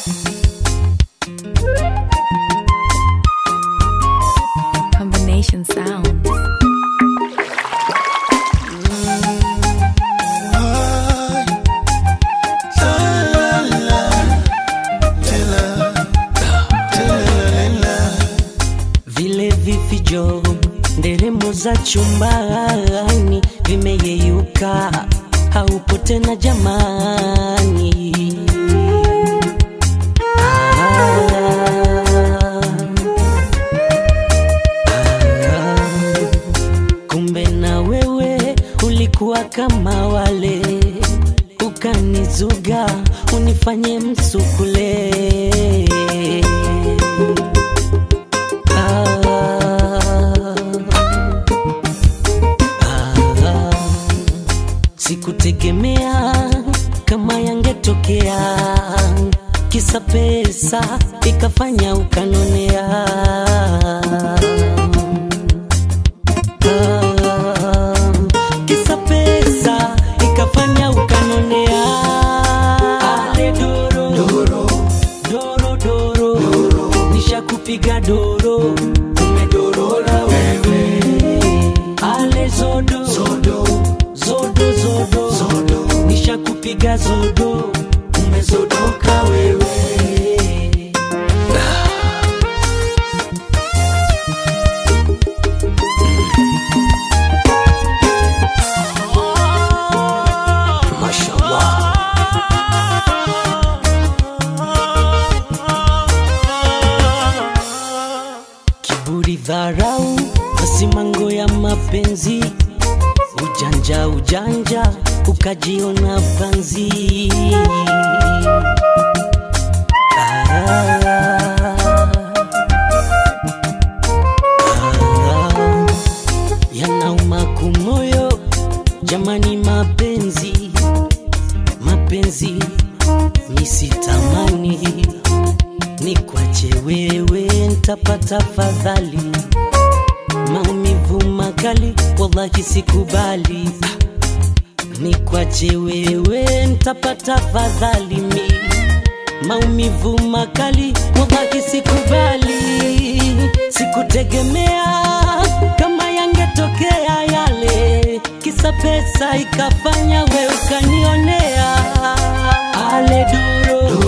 Combination sounds. vile vifijo nderemo za chumbani vimeyeyuka, haupo tena jamani. Ah, ah, kumbe na wewe ulikuwa kama wale, ukanizuga unifanye msukule Ah, sikutegemea kama yangetokea, kisa pesa ikafanya ukanonea. Ah, kisa pesa ikafanya ukanonea. Ale doro, doro, doro, doro, nishakupiga doro, umedorola wewe. Ale zodo, zodo, zodo, zodo, zodo, nishakupiga zodo, umezodoka wewe. Mashallah. Kiburi, dharau, masimango ya mapenzi, ujanja ujanja, ukajiona panzi. Ah, ah, yanauma kumoyo, jamani, mapenzi mapenzi misitamani ni kwache wewe, ntapata fadhali, maumivu makali, wallahi sikubali. Ni kwache wewe, ntapata fadhali, mi maumivu makali, wallahi sikubali. Sikutegemea kama yangetokea yale, kisa pesa ikafanya we ukanionea. Ale doro,